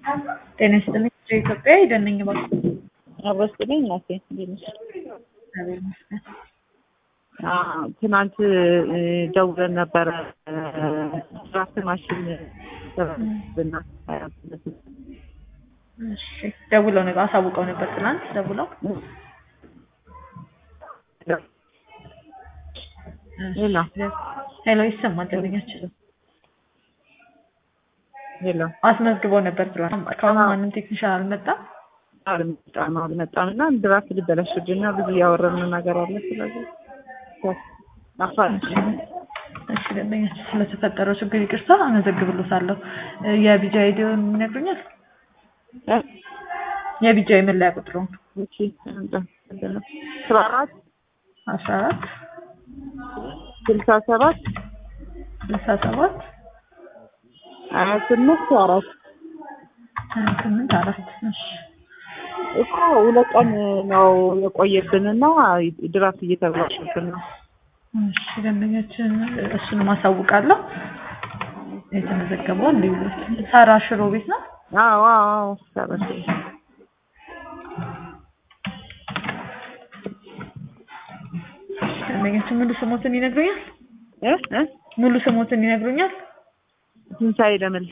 ጤና ይስጥልኝ ኢትዮጵያ የደነኝ እባክዎ። አበስጥልኝ እናቴ እንዴት ነሽ? እግዚአብሔር ይመስገን። አዎ፣ ትናንት እ ደውለን ነበረ ድራፍት ማሽን ብና እሺ ደውለው ነበር አሳውቀው ነበር ትናንት ደውለው ሄሎ ሄሎ ይሰማል ደንበኛችን ሄሎ አስመዝግበው ነበር ትናንት ከአሁን ማንም ቴክኒሻን አልመጣም አልመጣም አልመጣም እና ድራፍት ሊበላሽብን ነው ብዙ እያወራን ነገር አለ ስለዚህ እሺ ደንበኛችን ስለተፈጠረው ችግር ይቅርታ አመዘግብሎታለሁ የቢጃ አይዲውን ይነግሩኛል የቢጃ የመለያ ቁጥሩን እሺ አስራ አራት አስራ አራት ስልሳ ሰባት ስልሳ ሰባት ሀያ ስምንት አራት ሀያ ስምንት አራት እሺ እኮ ሁለት ቀን ነው የቆየብንና ድራፍት እየተበላሸብን ነው። እሺ ደንበኛችን እሱንም አሳውቃለሁ። የተመዘገበው እንዲሁ ሳራ ሽሮ ቤት ነው። አዎ አዎ አዎ ሰራሽ ደንበኛችን ሙሉ ስሞትን ይነግሩኛል? እ እ ሙሉ ስሞትን ይነግሩኛል? ትንሣኤ ለምል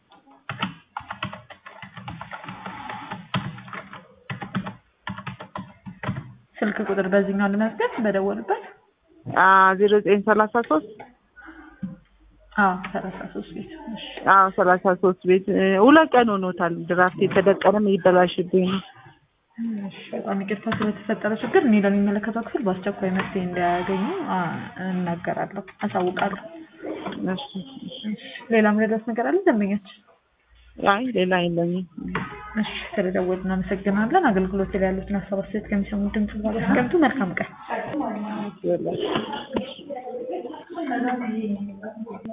ስልክ ቁጥር በዚህኛው ልመዝገብ በደወልበት ዜሮ ዘጠኝ ሰላሳ ሶስት አዎ ሰላሳ ሶስት ቤት እሺ አዎ ሰላሳ ሶስት ቤት ሁለት ቀን ሆኖታል። ድራፍት የተደቀነም ይበላሽብኝ ነው። እሺ በጣም ይቅርታ ስለተፈጠረ ችግር እኔ ለሚመለከተው ክፍል በአስቸኳይ መፍትሄ እንዲያገኙ አ- እናገራለሁ፣ አሳውቃለሁ። እሺ ሌላ ምረዳት ነገር አለ ደንበኛችን? አይ ሌላ የለኝም። እሺ ስለደወሉ እናመሰግናለን። አገልግሎት ላይ ያሉትን ሀሳብ አስተያየት ከሚሰሙ ድምጽ ጋር አስቀምጡ። መልካም ቀን። ይኸውላችሁ